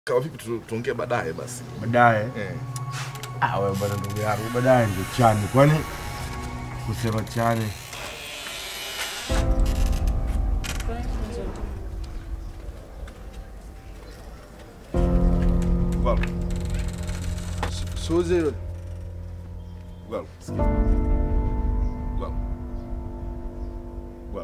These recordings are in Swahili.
Kama vipi tu- tuongee baadaye basi. baadaye. Eh. Ah, wewe bwana, ndugu yangu, baadaye ndio chani. Kwani kusema chani Well. Su- Suzy. Well. Well. Well.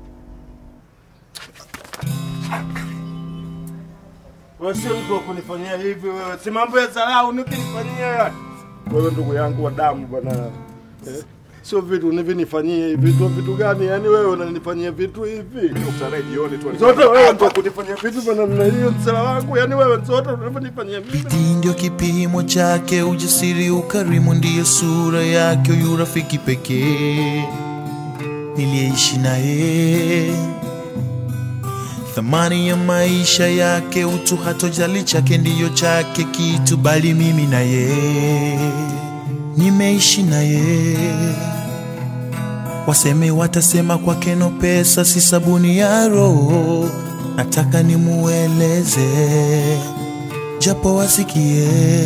wewe sio mtu wa kunifanyia hivi wewe, si mambo ya dharau nikinifanyia yani. Wewe ndugu yangu wa damu bwana eh? Sio vitu univinifanyie hivi vitu vitu gani yani? Wewe unanifanyia vitu hivi Tukutane jioni tu. zote, wewe ndio kunifanyia vitu vya namna hiyo, msela wangu yani, wewe zote unavyonifanyia mimi Bidii ndio kipimo chake, ujasiri, ukarimu ndiyo sura yake, huyu rafiki pekee niliyeishi naye. Thamani ya maisha yake, utu hatojali chake ndiyo chake kitu, bali mimi naye nimeishi naye. Waseme watasema kwake no pesa, si sabuni ya roho. Nataka nimueleze japo wasikie.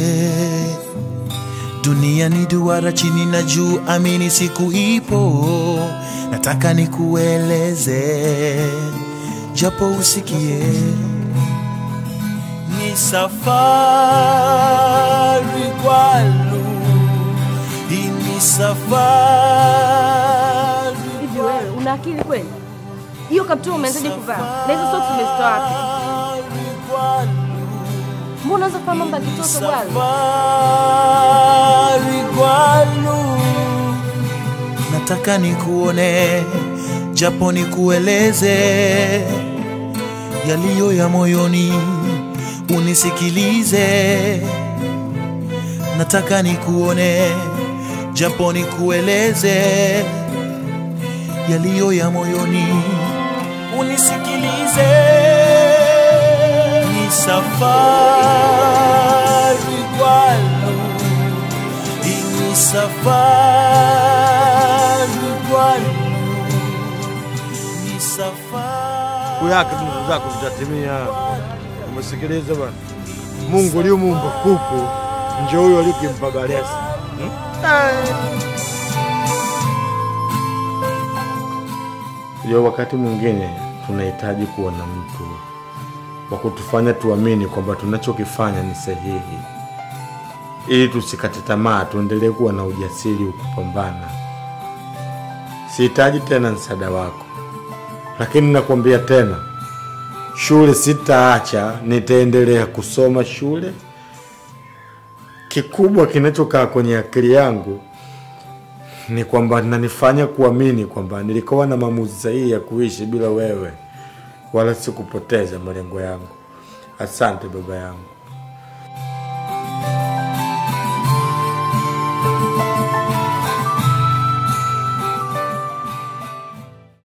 Dunia ni duara, chini na juu, amini siku ipo. Nataka nikueleze japo usikie. Ni safari kwalu, hii ni safari Hivi wewe una akili kweli? Hiyo kaptura umeanzaje kuvaa? Na hizo socks umezitoa wapi? kwalu. Mbona unaweza kuvaa mambo ya kitoto bwana? safari kwalu, nataka nikuone japo nikueleze yaliyo ya moyoni, unisikilize. Nataka nikuone japo nikueleze yaliyo ya moyoni, unisikilize. Ni safari kwalu, hii ni safari kwalu, ni safari siku yake tu ndugu zako zitatimia. Umesikiliza bwana? Mungu aliyomuumba kuku ndio huyo aliyokimpa galesi. Yo, wakati mwingine tunahitaji kuwa na mtu wa kutufanya tuamini kwamba tunachokifanya ni sahihi, ili tusikate tamaa, tuendelee kuwa na ujasiri wa kupambana. Sihitaji tena msaada wako, lakini nakwambia tena, shule sitaacha, nitaendelea kusoma shule. Kikubwa kinachokaa kwenye akili yangu ni kwamba nanifanya kuamini kwamba nilikuwa na maamuzi sahihi ya kuishi bila wewe, wala sikupoteza malengo yangu. Asante baba yangu.